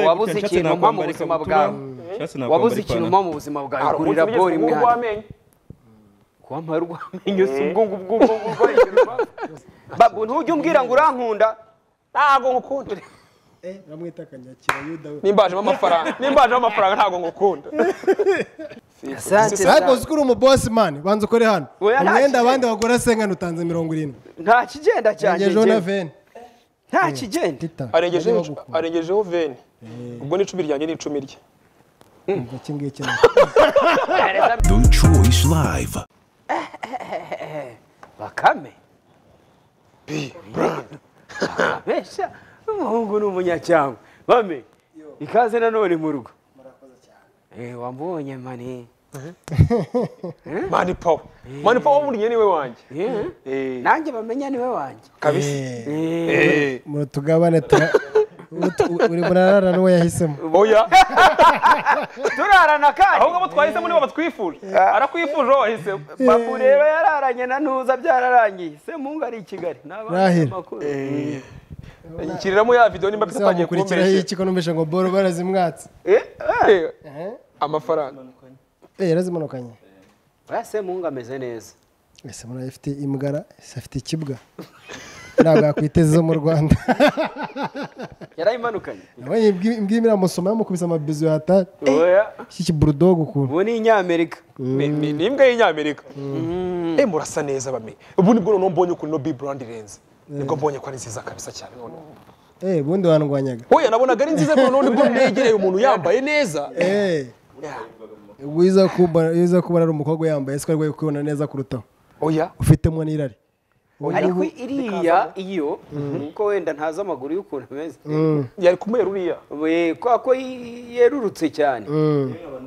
wabuze ikintu mpa mu buzima bwawe wabuze ikintu mpa mu buzima bwawe kurira bori imwe hano kuwampa urw'amenyo si ubwo ngubwo ubwo ngubwo babu ntujye umbwira ngo urankunda ntabwo ngukunda bamwita kanyakira yuda we nimba hajemo amafaranga nimba hajemo amafaranga ntabwo ngukunda ariko uzi ko uri umubosi mani banza ukore hano Oya, nta umwenda kibazo. abandi bagura sengana utanze mirongo irindwi nta kigenda cyane arengejeho na veni nta kigenda tita arengejeho nari wagukunda. arengejeho veni ubwo ni icumi ryanjye ni icumi rye Umva iki ngiki na- Choice Live. bakame abeshya umuhungu ni umunyacyangwe bame ikaze nanone mu rugo Eh, wambonye mani mani pawa mani pawa w'umuriye niwe wanjye Eh, Eh, nanjye bamenya niwe wanjye kabisa Eh, Eh, Eh, mu tugabane tura ut- u- uri murarara n'uwo yahisemo oya turarana kandi ahubwo abo twahisemo nibo batwifuje arakwifuje uwo wahisemo babu rero yararanye na ntuza byararangiye semungu ari i kigali Rahira. n'abanyamakuru nshyiriramo ya videwo nimba ese bisa atangiye wamukurikiraho kumbeshya iki ko numvise ngo boro barazimwatse Eh, amafaranga Eh, yarazimanukanye oya semungu ameze neza ese murayi afite imbwara ese afite ikibwa ntabwo yakwiteza izo mu rwanda yarayimanukanye nabonye imbwi- imbwa irimo iramusoma yamukubise amabizu yatari oya iki kiburudogo ukuntu ubu ni inyamerika ni ni- ni imbwa y'inyamerika eh murasa neza bame ubu nibwo noneho mbonye ukuntu ino biburandi irenze nibwo mbonye ko ari nziza kabisa cyane noneho eh ubundi wandwanyaga oya nabonaga ari nziza noneho nibwo negereye umuntu yambaye neza eh Yeah. ubwo uza kuba uza kuba ari umukobwa yambaye siko arwaye kubona neza kurutaho oya ufitemo n'irari ariko iriya iyo kuko wenda ntazi amaguru y'ukuntu ameze yari kumwe ruriya We, kwa ko yi- yerurutse cyane Urumva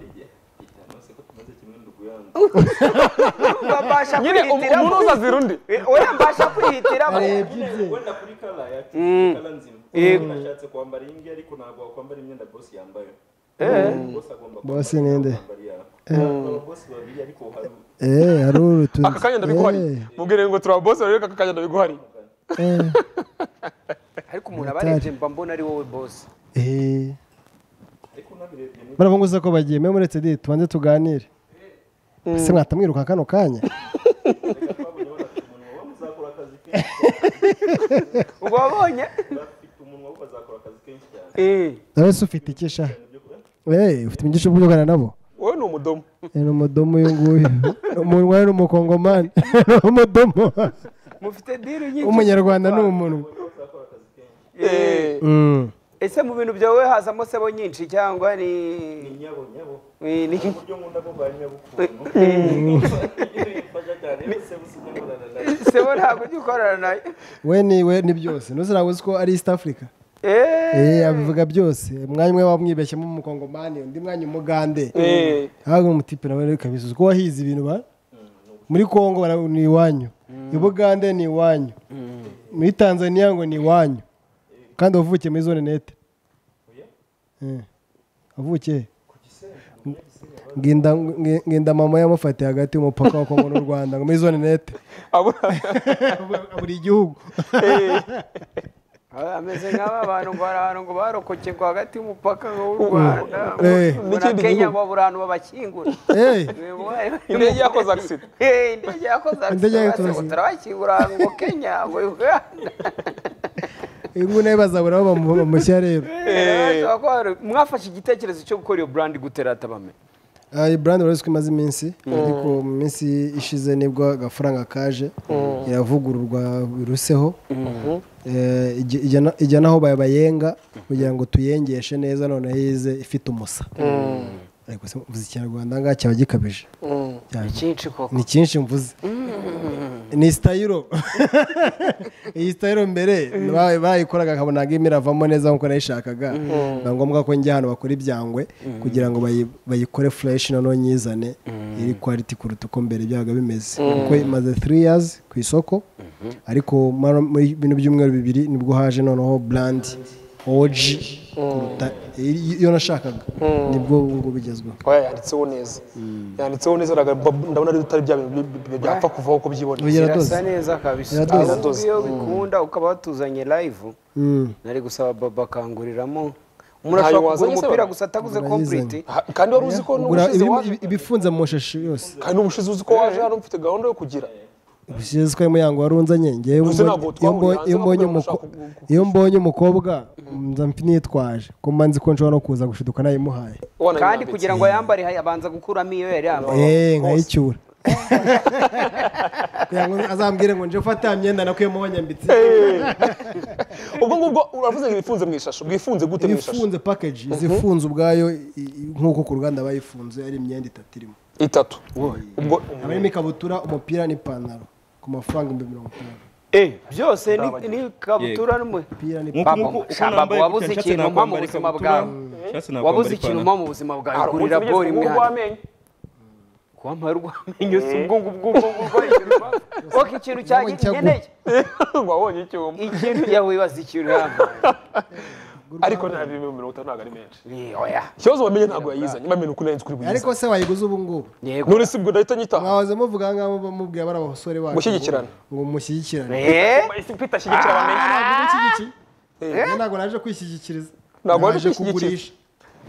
mbasha nyine um- kwihitiramo. umuntu uzazira undi Eh, oya mbasha kwihitiramo arebye ibye wenda kuri kala yacu kala nzima Umuntu ashatse kwambara iyi ngiyi ariko ntabwo wakwambara imyenda bosi yambaye bosi agomba Boss kwambara ni nde? kwambara iya ababosi babiri ariko hari eh hari urutunzi aka kanya ndabiguhari mubwire ngo turabose rero aka kanya ndabiguhari eh ariko umuntu aba arebye mba mbona ari wowe bosi eh baravuga ngo ko bagiye mwe muretse di tubanze tuganire ese mwatamwiruka kano kanya umuntu waba uzakora akazi kenshi uba wabonye afite umunwa we azakora akazi kenshi cyane Eh, nawe se ufite ikisha eh ufite imigisha bwo kugana nabo wowe ni umudomo Eh, ni umudomo uyu nguyu Ni umunwa ni umukongomani ni umudomo mufite diri nyinshi umunyarwanda ni umunwa Eh, Mm. ese mu bintu byawe hazamo sebo nyinshi cyangwa ni nyabo nyabo Eh, ni uburyo nkunda ko bwa nyabukuntu iyo yifasha cyane yose busize murana nawe sebo ntabwo ujya ukorana nayo we ni we ni byose ntuzirabe uzi ko ari east africa Eh, eh abivuga byose umwanya umwe wamwibeshyemo umukongomani undi mwanya umugande eh, ntabwo umutipe nawe rero kabisa uzi ko wahize ibintu ba muri congo bara- ni iwanyu i bugande ni iwanyu muri tanzania ngo ni iwanyu kandi wavukiye muri zone nete Eh, wavukiye he? Nginda- ngi- nginda mama yamufatiye hagati y'umupaka wa congo n'u rwanda ngo muri zone nete abura- buri gihugu Ah, ameze nk'aba bantu ngo hari ahantu ngo barokoke ngo hagati y'umupaka w'u Rwanda Eh. muri N'ikindi Kenya gihugu. ngo buri hantu babakingura Eh, indege yakoze agisida Eh, indege yakoze Indege yakoze agisida accident. turabakingura ngo Kenya ngo Uganda ubu nawe bazabura aho bamu- bamushyira rero Bashobora kuba bari- mwafashe igitekerezo cyo gukora iyo brand gute rata bame Ah, iyi brand wari uzi ko imaze iminsi ariko mu minsi ishize nibwo agafaranga kaje iravugururwa biruseho Eh, ijya- ijya na- ijya n'aho ba- bayenga kugira ngo tuyengeshe neza noneho ize ifite umusa ariko se mvuze ikinyarwanda aha ngaha cyaba gikabije Cyane. cyinshi koko ni cyinshi mvuze ni sitayiro iyi sitayiro mbere ba- bayikoraga akabona agimo iravamo neza nk'uko nayishakaga biba ngombwa ko njya ahantu bakora ibyangwe kugira ngo bayi- bayikore fureshi noneho nyizane iri kwariti kuruta uko mbere byabaga bimeze kuko imaze three years ku isoko ariko mara- muri bino byumweru bibiri nibwo haje noneho burandi oji kuruta iyo nashakaga nibwo ubu ngubu bigezweho oya yanditseho neza yanditseho neza araga- mba- ndabona ari utari bya bintu bi- bi- bi- byapfa kuvaho uko byibona Oya. Iradoze. irasa neza kabisa Iradoze. ahubwo iyo bikunda ukaba watuzanye live Mm. nari gusaba baba akanguriramo Ntayo umuntu ashobora kugura wazanye se umupira baba? gusa ataguze Urayizanye. complete Ha- kandi wari uzi ko Ugura n'ubushize ibi- waje ibi- ibifunze mu mashashi yose kandi n'ubushize uzi ko waje hano mfite gahunda yo kugira ubushize twari yango warunzanye ngewe Ubuse ntabwo iyo twahurira mbo- hanze iyo mbonye bakubwira umuko- ngo ushaka iyo mbonye umukobwa nza mfite nitwaje ko mbanzi ko nshobora no kuza gushiduka nayimuhaye kandi kugira ngo ayambare hay- abanza gukuramo iyo yari yambaye eee nkayicyura kugira ngo azambwire ngo nje fata ya myenda nakuyemo wanyambitse ubwo ngubwo uravuze ngo ibifunze mu ishasho bwifunze gute mu ishasho ifunze package izifunze ubwayo i- i- nk'uko ku ruganda bayifunze ari imyenda itatu irimo itatu ubwo haba harimo ikabutura umupira n'ipantaro ku mafaranga ibihumbi mirongo itanu byose ni- ni ikabutura n'umwe umupira n'ipantaro Babo, shamba, wabuze ikintu mpa mu buzima bwawe wabuze ikintu mpa mu buzima bwawe gurira bori imwe hano kuwampa urwamenyo si ubwo ngubwo ubwo ngubwo yishyura oke ikintu cyanjye Wabonye icyaguma. nkeneye wabonye icyuma ikintu yawibaza ikintu yambaye ariko nta bihumbi mirongo itanu ntabwo ari menshi Ni, oya ikibazo wamenye ntabwo yayizanye bamenye uko nayo nzi kuri buyize ariko se wayiguze ubu ngubu yego none si bwo ndahita nyitaha mwahoze muvuga ngaho bamubwira bari abasore bacu Gushyigikirana. ngo mushyigikirane Eh? ufite ashyigikira abamenye Njye ntabwo naje kwishyigikiriza Ntabwo waje Naje kwishyigikira. kugurisha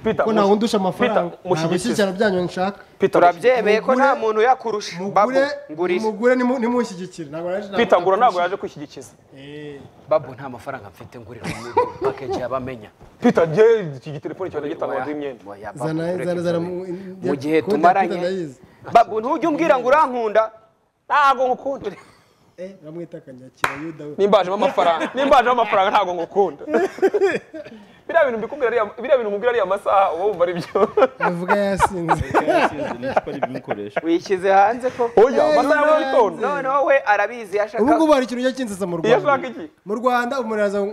Peter, ko ntawe undusha Peter, amafaranga ntabwo mushyigikize. ishyigikirana byanyu nshaka Peter, turabyemeye ko Mugure- nta muntu uyakurusha babu mugure ngurira mugure nimu- nimunshyigikire ntabwo naje Peter Ngura ntabwo yaje kwishyigikiza babu nta mafaranga mfite ngurira pakeji yabamenya Peter njye iki telefone cyane gitanga Oya, ndi imyenda oya, babu, zana ureke zana zana mu ibyo. njya- mu gihe konti ya tumaranye Peter ndayizi. babu ntujye umbwira ngo urankunda ntabwo ngukunda eh bamwita kanyakira yuda we nimbajemo amafaranga nimbajemo amafaranga ntabwo ngukunda biriya bintu mbikubwira ariya biriya bintu nkubwira ariya masaha uba wumva ari byo avuga yasinze wishyize hanze ko oya Eh, amasaha ya mu Ronaldo. gitondo noneho we arabizi ashaka ubu ngubu hari ikintu ujya kinsetsa mu iyo ashaka rwanda iki mu rwanda umuntu araza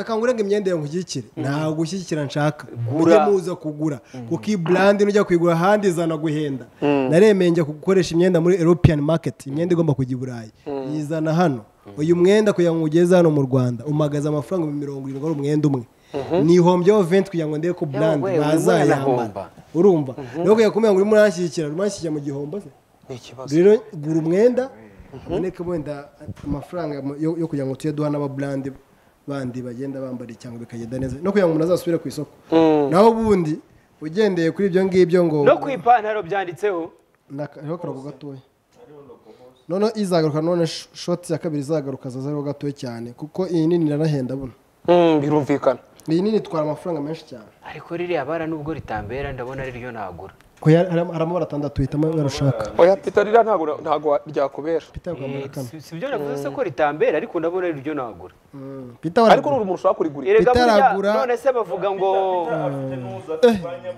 akangurenga imyenda yawe nkushyigikire ntabwo ushyigikira nshaka Gura. ujye muza kugura kuko iyi burandi nujya kuyigura ahandi izana guhenda naremeye njya gukoresha imyenda muri european market imyenda igomba kujya i burayi yizana hano uyu mwenda kugira ngo ugeze hano mu rwanda umagaze amafaranga ibihumbi mirongo irindwi ari umwenda umwe nihombyeho venti kugira ngo ndebe ko burandi we, urimo bazayambara uranahomba. urumva rero kugira kumenya ngo urimo uranshyigikira urimo uranshyigikira mu gihombo se ni ikibazo rero gura umwenda haboneke wenda amafaranga yo yo kugira ngo tujye duha n'ababurandi bandi bagenda bambara cyangwa bikagenda neza no kugira ngo umuntu azasubire ku isoko naho ubundi ugendeye kuri ibyo ngibyo ngo no ku ipantaro byanditseho hariho akarongo gatoya noneho izagaruka none sh- shoti ya kabiri izagaruka azaza ariho gatoya cyane kuko iyi nini iranahenda buno Mm, birumvikana iyi nini itwara amafaranga menshi cyane ariko ririya bara nubwo ritambera ndabona ariryo nagura Oya, hari hari amabara atandatu hitamo ibara ushaka oya Peter ririya ntabwo ntabwo ryakubera pita wagambara kane Si- si byo navuze se ko ritambera ariko ndabona ariryo nagura pita ariko waragura n'uri umuntu ushobora kurigurira erega Peter burya aragura- none se bavuga ngo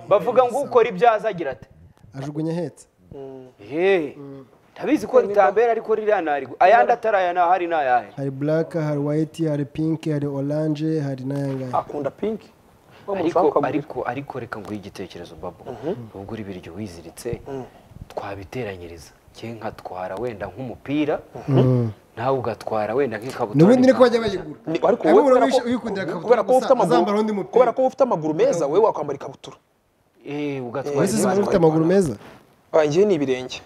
bavuga ngo ukora ibyaza agira ati ajugunya ahetse he ndabizi ko ritambera ariko ririya narigura ayandi atari aya nta hari n'ayahe hari black hari white hari pink hari orange hari n'ayangaya akunda pinki Wa muntu ariko ushaka ukamugurira. ariko ariko reka nguhe igitekerezo babo ubwo uri ibiryo wiziritse twabiteranyiriza cye nkatwara wenda nk'umupira nawe ugatwara wenda nk'ikabutura n'ubundi niko bajya bayigura Ni- ariko Ariko wowe kubera wishe- ko- wikundira ikabutura kubera ko gusa, ufite amaguru azambara undi mupira. kubera ko ufite amaguru meza wowe wakwambara ikabutura Eh, ugatwara wese uzi ibyo ufite amaguru meza bangiye ni ibirenge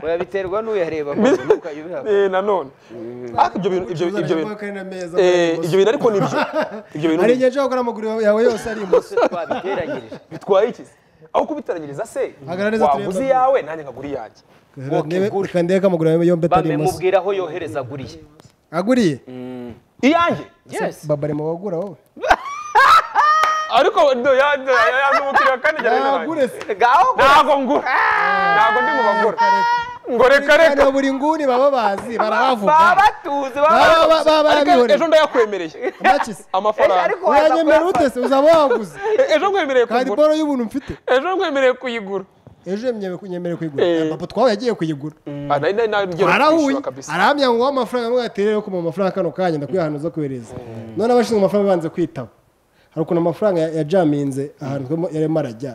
oya biterwa n'uyareba koko, ntukajye ubihabwa. Eh, nanone ariko ibyo bintu ibyo ibyo bintu Eh, ibyo bintu ariko nibyo ibyo bintu hari ni- igihe nshobora gukora amaguru yawe yose ari ibumoso twabiteranyirije bitwaye iki aho kubiteranyiriza se Hagarara neza turebe waguze amaguru. iyawe nanjye nkagura iyanjye gura. kandi reka amaguru yawe yombi atari bame ibumoso mubwira aho yohereza aguriye aguriye iyanjye yes baba ari mu bagura wowe ariko yanumukiriya kandi njye yagure se ngaho ntabwo ngura ntabwo ndi mu bagura ngo reka reka kandi buri nguni baba bazi barabavuga baba batuzi baba baba baba- baba ariko barabihoreye ejo ndayakwemereye Ejo amakizi amafaranga ariko waza uranyemera kuyafata. ute se uzaba waguze Eh, ejo nkwemereye kandi kugura boro y'ubuntu mfite ejo nkwemereye kuyigura ejo yemyewe- nyemerewe kuyigura Eh. papa twawe yagiye kuyigura Ah, nari- nari- nari ngiye no arahuye kwishyura kabisa. arahamya ngo uwo amafaranga amwe aterere ko mu mafaranga kano kanya ndakwihantu zo kohereza none abashinzwe amafaranga banze kwitaba hari ukuntu amafaranga ya- yajaminze ahantu twemo yarimo arajya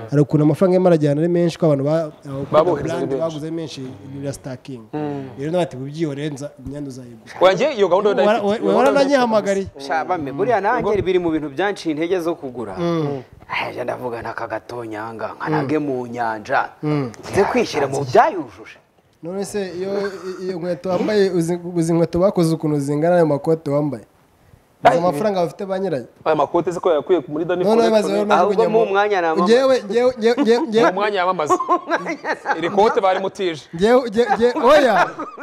hari ukuntu amafaranga yarimo arajya ahantu ari menshi ko abantu ba- abakora Babohereza brand benshi. baguze ari menshi ya sitakingi rero nawe ati ubyihorenza imyenda uzayigura wanjye iyo gahunda yo Wara- ndayifite wa- warananyihamagariye shabame buriya nanjye biri mu bintu byanciye intege zo kugura ajya ndavuga n'akagatonyanga nkanage mu nyanja nze kwishyira mu byayujuje none se iyo iyo inkweto wambaye uzi- uzi inkweto bakoze ukuntu zingana ayo makoti wambaye Uzi amafaranga bafite ba nyirayo aya makote se ko yakuye muri dani none bibaza rero mu navuga ahubwo njya mu mwanya namamaza. njyewe njyewe njyewe njyewe- njyewe- mwanya yamamaza iri kote bari mutije njyewe njyewe- njyewe- oya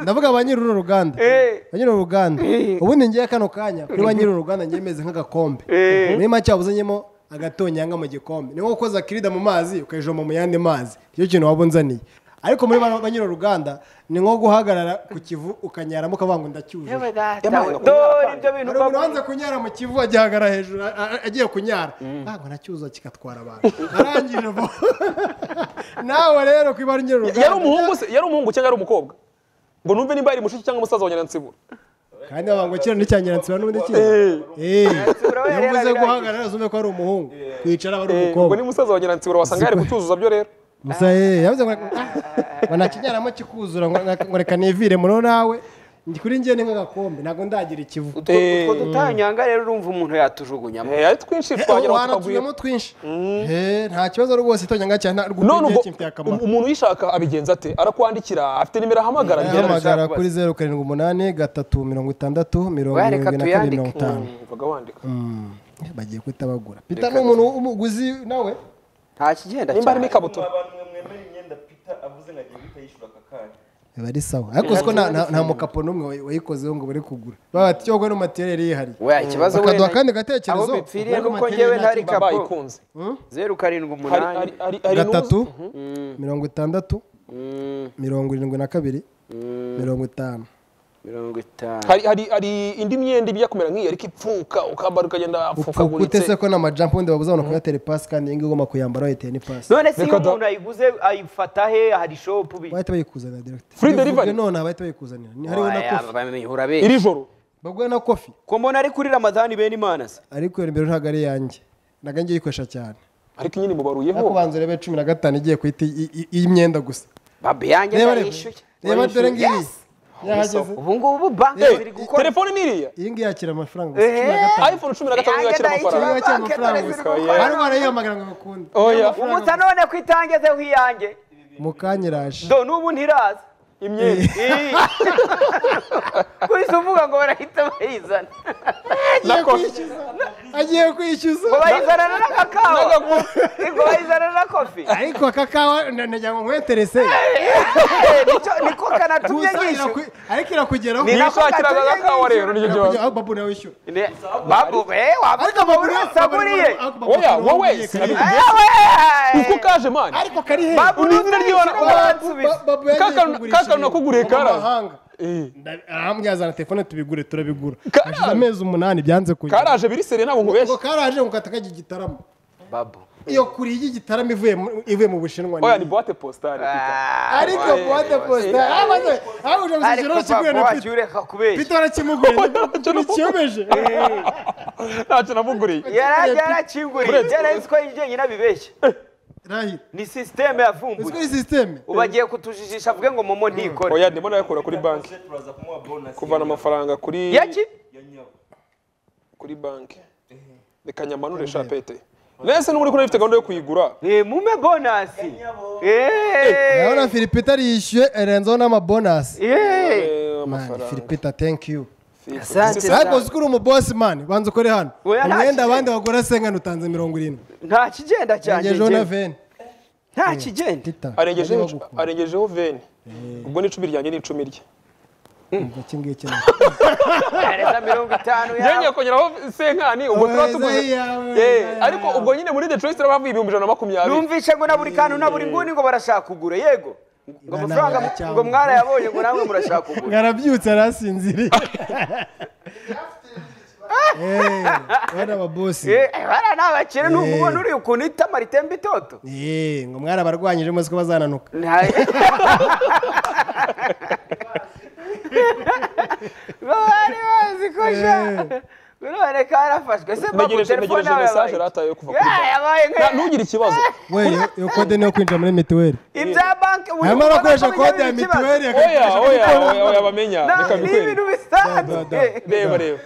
ndavuga ba nyiri uru ruganda ba nyiri uru ruganda ubundi njyewe kano kanya kuri ba nyiri uru ruganda njyewe meze nk'agakombe muri make wabuzanyemo agatonyanga mu gikombe ni nko gukoza kirida mu mazi ukayijoma mu yandi mazi nicyo kintu waba unzaniye ariko muri ba ba nyiri uru ruganda ni nko guhagarara ku kivu ukanyaramo ukavuga ngo ndacyujuje dore ibyo bintu hari umuntu wanze kunyara mu kivu agihagara hejuru a- a- agiye kunyara ntabwo nacyuza kigatwara abantu arangije vuba nawe rero ku ibara nyiri yari uruganda umuhungu se yari umuhungu cyangwa yari umukobwa ngo numve nimba yari mushiki cyangwa umusaza wa nyirantsibura kandi bavuga ngo kino n'icyanyiransibura n'ubundi kino Eh, iyo mvuze guhagarara zumve ko ari umuhungu kwicara aba ari ngo ni umukobwa musaza wa nyirantsibura wasanga yari kucyuzuza byo rero gusa eh, yavuze ngo ngo nakinyaramo kikuzura ngo ngo reka nivire muri nawe Ndi kuri njye ni nk'agakombe ntabwo ndagira ikivu utwo utwo dutanyanga rero urumva umuntu yatujugunyamo Eh, ari twinshi twagera aho tukagwira wanatuyemo twinshi Eh, nta kibazo rwose itonyanga cyane nta- none rwukuri ubwo njye kimfitiye akamaro umuntu uyishaka abigenza ate arakwandikira afite nimero ahamagara ahamagara kuri zeru karindwi umunani gatatu mirongo itandatu mirongo Oya, reka irindwi na kabiri mirongo tuyandike. itanu Mvuga wandika bagiye guhita bagura pita ni umuntu w'umuguzi nawe nta kigenda nimba Mwa cyane harimo ikabutura bantu mwe mwemera imyenda Peter avuze ngo agiye guhita yishyura aka kanya. biba ari sawa ariko uziko nta- nta nta mukapo n'umwe wa- wayikozeho ngo bari kugura baba bati cyogwe n'umatereri yihari weya ikibazo bakaduha wenda- akandi gatekerezo aho bipfiriye Ariko nuko materiel njyewe nta ntari kibazo. kapo bayikunze zeru karindwi hari umunani hari hari hari gatatu n'uzi- mirongo itandatu Mm, mirongo irindwi na kabiri mirongo itanu mirongo itanu hari hari hari indi myenda ijya kumera nk'iyo ariko ipfuka ukambara ukagenda upfukute se apfukaguritse ko ni amajampa ubundi babuze abantu kuyatera ipasi kandi iyi ngiyi ugomba kuyambara wayiteye n'ipasi none se iyo Reka da- umuntu ayiguze ayifata he hari shopu bi bahita bayikuzanira direct Free Bivuge delivery? none bahita bayikuzanira Ni- hariho na Oya, kofi bamenya urabeshya. iri joro bagwe na kofi ko mbona ari kuri ramadani bene imana se ariko iyo nimero ntabwo ari iyanjye ntabwo ngiye kuyikoresha cyane ariko nyine mubaruyeho ariko ubanza urebe cumi na gatanu igiye guhita i- i- y'imyenda gusa babi yanjye reba reba ndayishyuye reba dore ngiyi Yes! yahageze ubu ngubu banki Eh, ziri gukora telefone niriya iyi ngiyi yakira amafaranga gusa cumi na gatanu Eh, iphone cumi na gatanu niyo yakira Yanjye Iyi amafaranga ngiyi yakira banki amafaranga ziri gusa gukora. hari barayihamagara ngo bakunde oya umutsa none ku itange ze wiyange mu kanya iraje do n'ubu ntiraza imyenda Eh. kuri se uvuga ngo barahita bayizana agiye kwishyuza agiye kwishyuza ngo bayizanana n'akakawa ngo bayizanana na kofi ariko aka kawa na- nagira ngo nkweterese Eh, nicyo- niko kanatumye gusa nyishyura iraku- ariko irakugeraho Ni- nishakiraga agakawa rero nicyo kibazo Irakugeraho, aho babu nawe wishyura Ne- babu eh ariko waba babu buri nawe wese aguriye ariko babu oya nawe wowe wamenyekanye. sinabivuze Eh, we! uko kaje mani ariko kari hehe babu Ubu ni izina ry'Imana. ry'ibana kakanu nakuguriye kara amahanga arambwira telefone tubigure turabigura Karaje. hashize amezi umunani byanze kujya karaje biri sere ntabwo ngo nkubeshye karaje ngo kataka igitaramo babu iyo kuri iyi gitaramo ivuye mu- ivuye mu bushinwa oya ni- ni boite postale ariko buwate posita amaze ahuje ariko gusukira kiguye na papa wacu pita ureka kubeshya pita barakimuguriye ntikiyobeje ntacyo namuguriye yari yarakinguriye Uretse- byarazi ko yenyine abibeshya rahira ni sisiteme uzwi yavumbuye iyi sisiteme ubu agiye kutujijisha avuge ngo momo ntikore oya ndimo nayakura kuri banki Turaza- turaza kumuha bonus kuvana amafaranga kuri yaki ya nyabo. kuri banki reka nyamanure shapete nese n'ubu uriko ufite gahunda yo kuyigura Eh, mume bonasi urabona filipita yishyuye arenzaho n'amabonasi yeee Eh, mani amafaranga filipita thank you Asante ariko cyane. uzi ko uri umubosi mani banza ukore hano Oya, nta umwenda kibazo. abandi bagura sengana utanze mirongo irindwi nta kigenda cyane ngejeho na veni nta kigenda tita arengejeho ngejeho gukura. arengejeho veni ubwo ni icumi ryanjye ni icumi rye Umva iki ngiki hereza mirongo itanu yenge yawe kongeraho senkani ubwo tuba Ohereza tuguze iyawe, Eh, ohereza ariko ubwo nyine muri detroit turaba havuye ibihumbi ijana na makumyabiri numvishe ngo na buri kantu na buri nguni ngo barashaka kugura yego ngo Nta amafaranga ntabwo cyangwa. ngo mwarayabonye ngo namwe murashaka kugura ngarabyutse arasinziriye Eh, bana ababosi bara ni abakire ni umubona uri ukuntu itama ritemba itoto Eh, ngo mwari abarwanyije muzi ko bazananuka bari bazi ko sha Eh. none karafashwe se mbabu ntegereje telefone ntegereje yawe message yabaye rataye kuva kuri Yeah, yabaye banki nka ntugire ikibazo we iyo- iyo kode niyo kwinjira muri mituweli ibya banki buri arimo muntu arakoresha akomeza kode ya kugira ikibazo. mituweli oya akakoresha oya oya oya bamenya Ntabwo reka ni bikwere ibintu bisanzwe Da, da, da. reba reba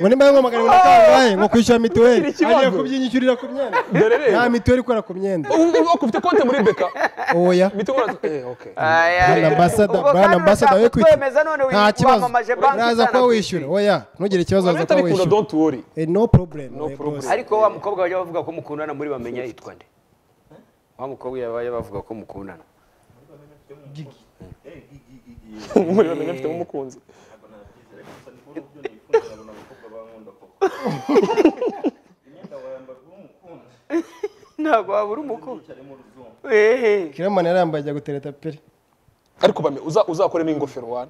ngo nimba ari magana abiri na kangahe ngo kwishyura mituweli Ikibazo. ariyo kubyinyishyurira ku myenda dore reba nta mituweli ikora ku myenda Ubu- ubu ufite konti muri beka oya mitungura eh okay Ay, ay, Brand ay. ambassador, Ubwo brand kandi ambassador urashaka yo kutwemeza none wi- nta kibazo wamamaje banki naza itana kuba ku wishyura isi. oya ntugire ikibazo aza kuba atabikunda wishyura don't worry Eh, no problem No my problem. boss. ariko wa mukobwa bajya bavuga ko mukundana muri bamenya yitwa nde wa mukobwa yabaye bavuga ko mukundana muri bamenya mfite umukunzi ntabwo wabura umukobwa ehe kiramani yarambaye ajya gutereta pere ariko bame uza uzakoremo ingofero wana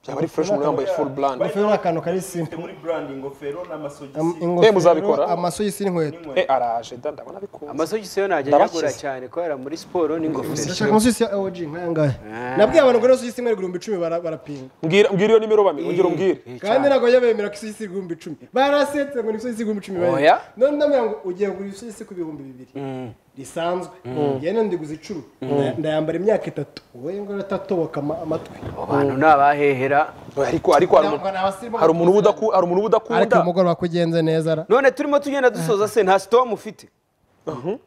byaba ari fresh umuntu yambaye full brand ingofero ni akantu kari simple muri brand ingofero Am- n'amasogisi ingofero muzabikora? amasogisi n'inkweto eh araje da ndabona bikunze amasogisi yo najya Ndabakize. nyagura cyane kubera muri siporo n'ingofero ndashaka amasogisi ya OG nk'ayangahe nabwiye abantu ngo n'amasogisi imwe igihumbi icumi bara- barapinga mbwira mbwira iyo nimero bame ongera umbwire Eh, kandi cyane. ntabwo bajya bemera ko isogisi igihumbi icumi barasetse ngo ni isogisi igihumbi icumi bayenda. Oya. none ndamubwira ngo ugiye kugura isogisi ku bihumbi bibiri risanzwe yene ndiguza icumi ndayambara imyaka itatu wowe ngo uratoboka ama- amatwi abo bantu ni abahehera ariko ariko hari umuntu hari umuntu uba udaku- hari umuntu uba ariko udakunda umugoroba ko ugenze neza ra none turimo tugenda dusoza se nta sitomu ufite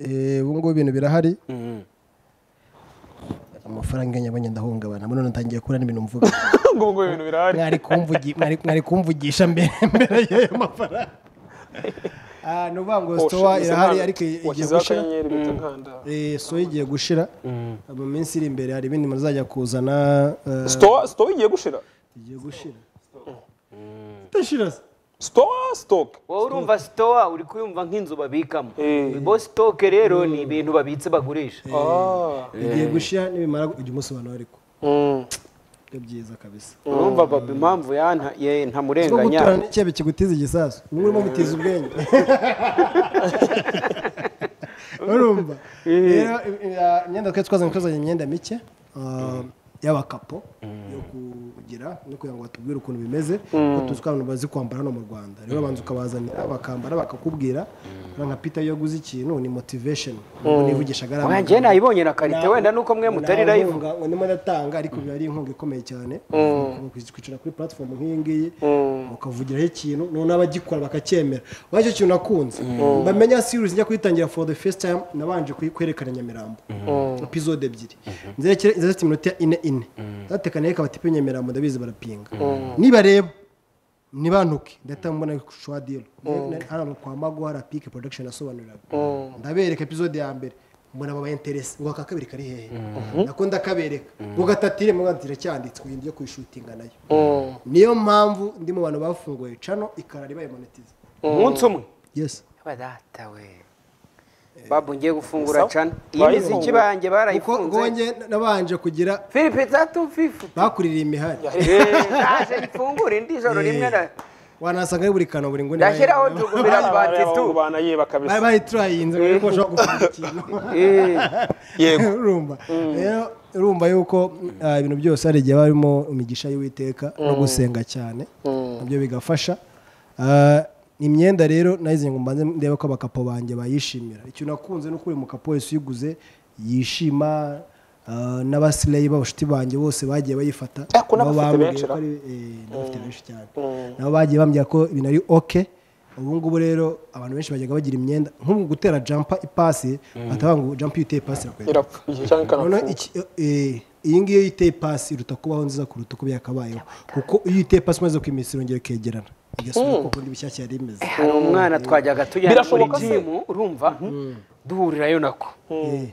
Eh, ubu ngubu ibintu birahari amafaranga iyo nyabonye ndahungabana muri none ntangiye kubura n'ibintu mvuga ngo ngo ibintu birahari mwari kumvugi- mwari- mwari kumvugisha mbere mbere y'ayo mafaranga Ah, ni ukuvuga ngo sitowa irahari ariko igiye washyizeho gushira akanyenyeri bita nkanda Eh, soya igiye gushira mu minsi iri imbere hari ibindi muzajya kuzana eh, store store igiye gushira igiye gushira idashira se store stock wowe urumva sitowa uri kuyumva nk'inzu babikamo Eh. bo sitoke rero ni ibintu babitse bagurisha ah igiye gushira nibimara ujya umusobanuro ariko mm. ni byiza kabisa urumva baba impamvu yana- ye- Kuko ntamurenganya guturana n'icyabe kigutiza igisasu niba urimo gutiza ubwenge urumva rero i- i- ah, imyenda twari twazanye twazanye imyenda mike ah, y'abakapo yo kugira no kugira ngo batubwire ukuntu bimeze ko tuzi ko abantu bazi kwambara hano mu rwanda rero babanza ukabazanira bakambara bakakubwira Urabona nka peter iyo aguze ikintu ni motivation Ntabwo nivugishaga ari Oya, amagambo. njye nayibonye na karite wenda nuko mwe mutari Nta live nkunga, ngo ndimo ndatanga ariko biba ari inkunga ikomeye cyane Kuba kwic- kwicara kuri platform nk'iyi ngiyi ukavugiraho ikintu noneho abagikora bakacyemera ubaye icyo kintu nakunze bamenya series njya kuyitangira for the first time nabanje kuyi- kwerekana nyamirambo episode ebyiri nzerekere zafite iminota ine ine zatekaniye kabati pe nyamirambo ndabizi barapinga nibareba nibantuke ndahita mbona shuwa diro hano kwa mago hari pike production yasobanuriraga ndabereka episode ya mbere mbona baba interesi ngo aka kabiri kari hehe nako ndakabereka ngo gatatire mu rwanda iracyanditse ngo ngiye kuyishutinga nayo niyo mpamvu ndi mu bantu bafunguye cano ikarari bayimonetiza umunsi umwe yes badata we babu ngiye gufungura Sawa. cana iyi miziki Bayifungura. banjye kuko barayifunze ngonge nabanje kugira filipe za tufifu bakuririye imihari naje mfungura indi joro rimwe na- wanasanga ari buri kantu buri nguni ndashyiraho ndugumira batitu abahungu banayeba kabisa bayiturayinze ngo bashobora gupanga ikintu yego urumva rero urumva yuko ah, ibintu byose hari igihe barimo imigisha y'uwiteka no gusenga cyane nabyo bigafasha Ah, imyenda rero nayizinga ngo mbanze ndebe ko abakapo banjye bayishimira icyo nakunze ni uko buri mukapo wese uyiguze yishima ah, n'abasileyi b'abashuti banjye bose bagiye bayifata Ariko nabo n'abafite bambwiye benshi ko ra. ari eh, n'abafite benshi cyane nabo bagiye bambwira ko ibintu ari oke ubu ngubu rero abantu benshi bajyaga bagira imyenda nk'ubu gutera jampa ipasi batavuga ngo jampa iyo uteye ipasi irakwenda irapfuye cyangwa noneho ikanapfuka iki- eh, iyi ngiyi iyo iteye pasi iruta kubaho nziza kuruta uko byakabayeho kuko iyo iteye pasi umaze ko iminsi irongera ikegerana igasubira kuko ndi bishyashya yari imeze hari umwana twajyaga tujyana muri Birashoboka se? jimu urumva duhurirayo nako Eh,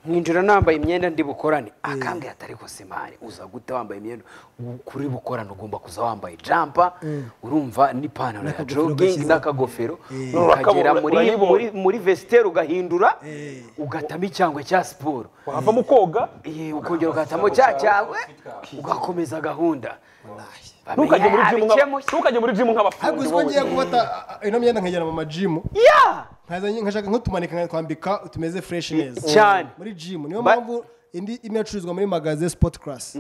nkinjira nambaye imyenda ndi bukorane akambwira atari rwose mani uza gute wambaye imyenda ubu kuri bukorane ugomba kuza wambaye jampa urumva n'ipantaro ya N'akagofero jogingi gashyize. n'akagofero ukagera Urakabura, muri urayibona. muri muri vesiteri ugahindura ugatamo icyangwe cya siporo wava mu koga Iye, ukongera ugatamo cya cyangwe ugakomeza gahunda ntukajye muri Bamenya, jimu nka- abikemuye. ntukajye muri jimu ariko nk'abafundi uzi ko wowe ngiye gufata ah, ah, ino myenda nkajyana mu majimu nkazanye- nkashaka nk'utumanika nkatwambika tumeze fureshi neza cyane. muri jimu niyo Ba- mpamvu indi imwe yacuruzwa muri magaze sipoti karasi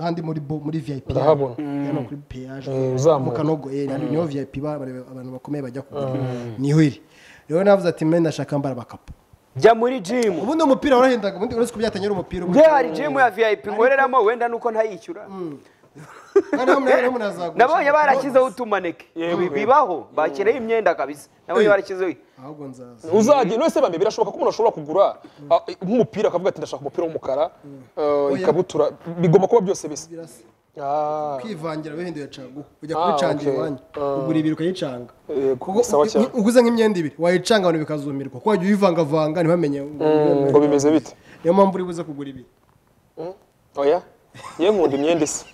handi muri bo- muri viyayipi Ndahabona. hano kuri peyaje Eh, uzamuka. mu kanogo eh, hano niho viyayipi abantu bakomeye bajya kugura niho iri rero navuze ati mbe ndashaka mbara abakapu jya muri jimu ubundi umupira warahendaga ubundi uretse ko byatanye ari umupira nge hari jimu ya viyayipi nkoreramo wenda nuko ntayishyura nabonye barashyizeho utumaneke Bi- bibaho bashyiraho imyenda kabisa nabonye Eh. barashyizeho ahubwo nzaza uzagiye none se bambe birashoboka ko umuntu ashobora kugura ah, nk'umupira akavuga ati ndashaka umupira w'umukara ah, ikabutura bigomba kuba byose bisa Birasa. Ah, kwivangira wihinduye caguha ujya Ah, kubicanga okay. iwanyu Ah. ugura ibiri ukayicanga eh, Kuko sawa u- cyane u- uguze nk'imyenda ibiri wayicanga abantu bikazumirwa kuko wajya uyivangavanga ntibamenye ngo- Mm, ngo bimeze bite niyo mpamvu uri buze kugura ibiri Mm, oya ye nkunda imyenda isa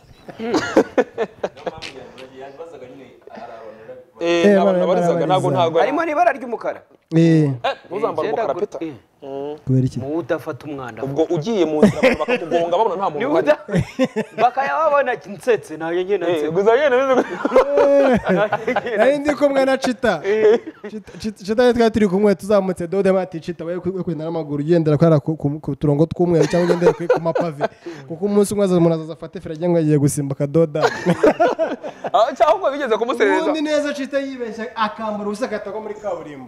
yabazaga nyine hari abantu bari- Eh, Eh, abantu bara- barizaga ntabwo barabariza. ntabwo harimo n'ibara ry'umukara Eh, ntuzambare Genda gu- umukara peta eh, Mm, kubera iki muwe udafata umwanda ubwo ugiye mu nzira abantu bakakugonga babona nta muntu Niwe uhari uda- bakayababona nsetse nayo nyine Eh, nsetse gusa nyine bize- nari ndi kumwe na cita Cita- Cita- cita rero twari turi kumwe tuzamutse dode mati cita we kugenda n'amaguru ugendera kubera ku- ku ku turongo tw'umweru cyangwa ugendera ku ku mapave kuko umunsi umwe azaza umuntu azaza afate feri agira ngo agiye gusimbuka doda Ah, cyangwa bigeze kumuserereza ubundi neza cita yibeshya akambara ubusa akatagwa muri kaburimbo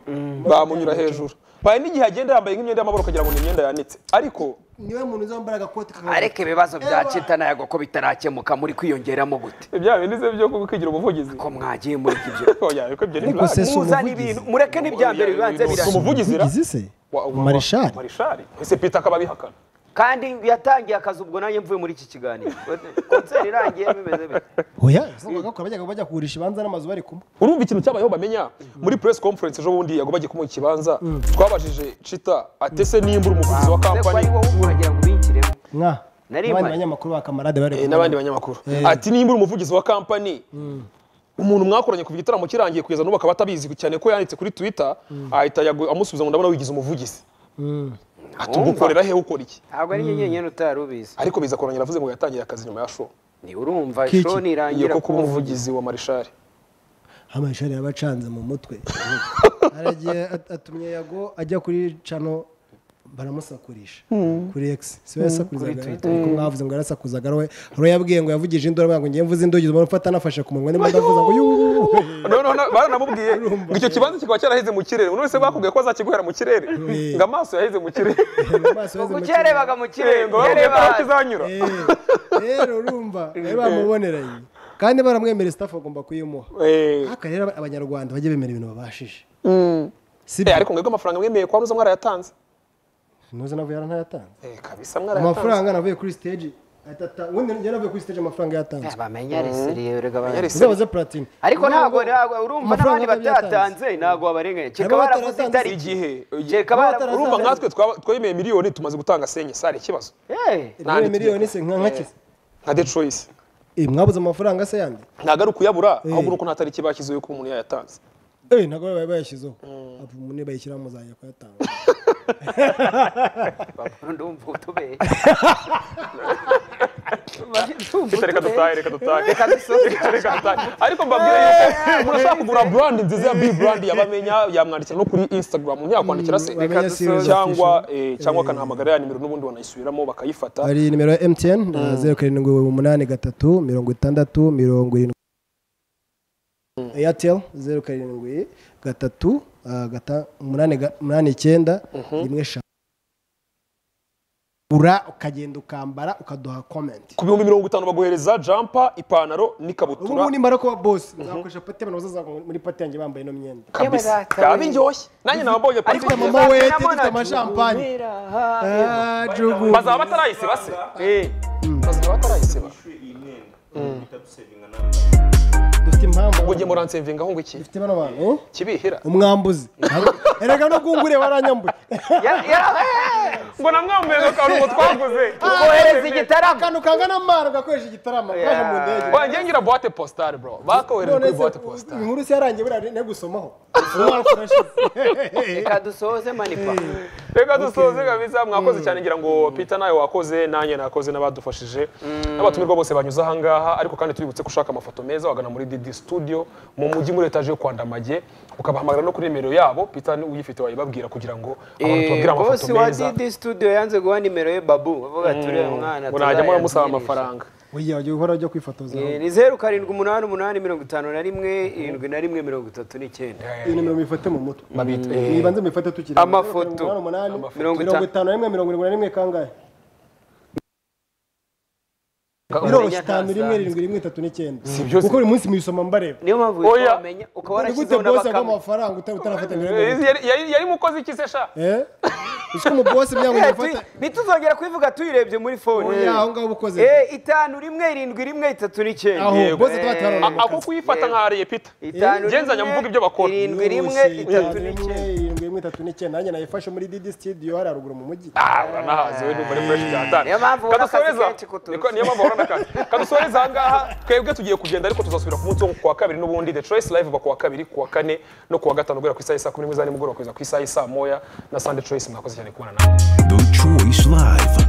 bamunyura hejuru baye n'igihe agenda yambaye nk'imyenda y'amabara ukagira ngo ni imyenda yanitse ariko niwe muntu uzambara agakoti kakagwa- areke ibibazo bya cita nayago ko bitarakemuka muri kwiyongeramo gute ibya bindi se byo kwigira umuvugizi ko mwagiye muri ibyo oya ariko ibyo ni Ariko se si muzana umuvugizi. ibintu mureke n'ibya mbere bibanze si birasa umuvugizi ra umuvugizi se Wa- wa- marishari marishari ese pita akaba abihakana kandi yatangiye akazi ubwo nanjye mvuye muri iki kiganiro konseri irangiye bimeze bite oya zabaga bakora bajyaga bajya kugurisha ibanza n'amazu bari kumwe urumva ikintu cyabayeho bamenya muri press conference ejo bundi yago bagiye kumuha ikibanza twabajije cita atese nimba uri umuvugizi wa Mbese ko ari kampani wowe ukagira ngo ubikiremo nka Nari n'abandi mpari. banyamakuru ba kamarade bari Eh, kumwe n'abandi banyamakuru ati nimba uri umuvugizi wa kampani umuntu mwakoranye kuva igitaramo kirangiye kugeza n'ubu akaba atabizi cyane ko yanditse kuri twitter ahita Yago amusubiza ngo ndabona wigize umuvugizi ati Wumva. ugukorera he ukora iki ntabwo ari njye nyine utari ubizi ariko biza kurangirira avuze ngo yatangiye akazi nyuma ya show ni urumva Kiki. show iyo nirangira ko kuba umuvugizi wa marishari amashuri yabacanze mu mutwe aragiye at- atumye yago ajya kuri cano baramusakurisha kuri x si we yasakurizaga leta ariko mwavuze ngo yarasakuzaga ari we hari uwo yabwiye ngo yavugije induru avuga ngo ngiye mvuze induru ubona ufata anafashe ku munwa niba ndavuza ngo yuuu noneho na- baranamubwiye ngo icyo kibanza kikaba cyaraheze mu kirere uno wese bakubwiye ko azakiguhera mu kirere ngo amaso yaheze mu kirere amaso kuko yaheze mu cyarebaga mu Eh, kirere ngo bakubwiye ko yareba aho kizanyura Eh, rero urumva bari bamuboneranye kandi baramwemereye staff agomba kuyimuha Eh, ariko rero aba- abanyarwanda bajye bemera ibintu babashije si eh, byo ariko mwebwe amafaranga mwemeye kwa ruza mwarayatanze ntuzi navuye yaranayatanze Eh, kabisa mwarayatanze amafaranga navuye kuri stage ahita ata- ubundi yari avuye kuri stage amafaranga yatanze bamenya resiriye rega bamenya Yes. uzabaze platine ariko ntabwo ntabwo urumva Amafaranga n'abandi batatanze ntabwo wabarenganya cyeka Nabo baravuze bataratanze itariki igihe cyeka baravuze urumva nkatwe twaba- twemeye miliyoni tumaze gutanga senye sare ikibazo ibiro miliyoni se nka nkakize nka the choice eh mwabuze amafaranga se yandi ntabwo ari ukuyabura ahubwo ni uko nta tariki bashyizeho ko umuntu yayatanze eh ntabwo bari bayashyizeho abo umuntu bayishyiraho muzajya kuyatanga ndumva utubeye Cita reka dutahe reka dutahe Reka dusoze. reka dutahe ariko mbabwire yuko umuntu ashaka kugura brand nziza ya big brand yabamenya yamwandikira no kuri instagram umuntu yakwandikira se Bamenya dusoze. serious cyangwa issue. eh, cyangwa akanahamagara ya nimero n'ubundi banayisubiramo bakayifata hari nimero ya mtn eh, zeru karindwi umunani gatatu mirongo itandatu mirongo irindwi airtel zeru karindwi gatatu ah, gata- umunani ga- umunani icyenda rimwe eshanu ura ukagenda ukambara ukaduha komenti ku bihumbi mirongo itanu baguhereza jampa ipantaro ubu n'ikabutura ngubu nimara kuba bosi nzakoresha pati abantu bazaza muri pati yanjye bambaye ino myenda kabisa yaba indyoshye nanjye nabambonye Ariko pati mama we dufite amashampanye Ah, jugu. bazaba batarayisiba se bazaba batarayisiba Yishyuye iyi myenda bitadusevinga nawe dufite impamvu ubwo njye muransemvingaho ngo iki dufite bano bantu kibihira umwambuzi erega no bwungure waranyambuye ngo namwambuye akantu twaguze kohereza igitaramo akantu kangana amara ugakoresha igitaramo ukaje mu ndege wanjye ngira boite postale bro bakohereje none kuri boite se postale inkuru se yarangiye buriya ne gusomaho umwaka urashize reka dusoze manipa reka dusoze kabisa mwakoze cyane ngira ngo peter nawe wakoze nanjye nakoze n'abadufashije n'abatumirwa bose banyuze ahangaha ariko kandi tubibutse ko ushaka amafoto meza wagana muri didi studio mu mujyi muri etaje yo kwandamage ukabahamagara no kuri nimero yabo peter uyifite wayibabwira kugira ngo abantu babwire amafoto bosi wa meza didi studio yanze guha nimero ye babu avuga turi uyu mwana murajya muramusaba tuzayamugurisha. amafaranga ujya ujya uhora ujya kwifotoza Eh, ni zeru karindwi umunani umunani mirongo itanu na rimwe irindwi na rimwe mirongo itatu n'icyenda iyi nimero muyifate mu mutwe Babita- nibanze muyifate tukiri Amafoto. mirongo umunani, Amafoto. mirongo itanu na rimwe mirongo irindwi na rimwe kangahe biroroshye itanu rimwe irindwi rimwe itatu n'icyenda byose. kuko buri munsi muyisoma mbareba niyo mpamvu Oya. uhita wamenya ukaba ni gute warashyizeho bose agwa n'abakamwe amafaranga utari utarafata Eh, mbere yari- yari- yari mukozi iki se sha eh uko mu bose byangu Eh, yafata tu- ntituzongera kubivuga tuyirebye muri fone oya aho ngaho ukoze Eh, itanu rimwe irindwi rimwe itatu n'icyenda aho yego. bose tubatwara A- ako kuyifata nkahariye peter itanu Genzanya rimwe, mvuga ibyo bakora. irindwi rimwe itatu rimwe n'icyenda irindwi rimwe itatu n'icyenda nanjye nayifashe muri didi studio hariya ruguru mu mujyi Ah, uranahazi we numva ari fresh cyane. Niyo mpamvu ubona akazi Kadusoreza. kenshi kuturusha. Niko- niyo mpamvu ubona akazi. Kadusoreza aha ngaha twebwe tugiye kugenda ariko tuzasubira ku munsi wo kuwa kabiri n'ubundi The Choice Live iba kuwa kabiri kuwa kane no kuwa gatanu guhera ku isaha y'isa kumi n'imwe za nimugoroba kugeza ku isaha y'isa moya na Sunday Choice mwakoze cyane kubona nawe. The Choice Live.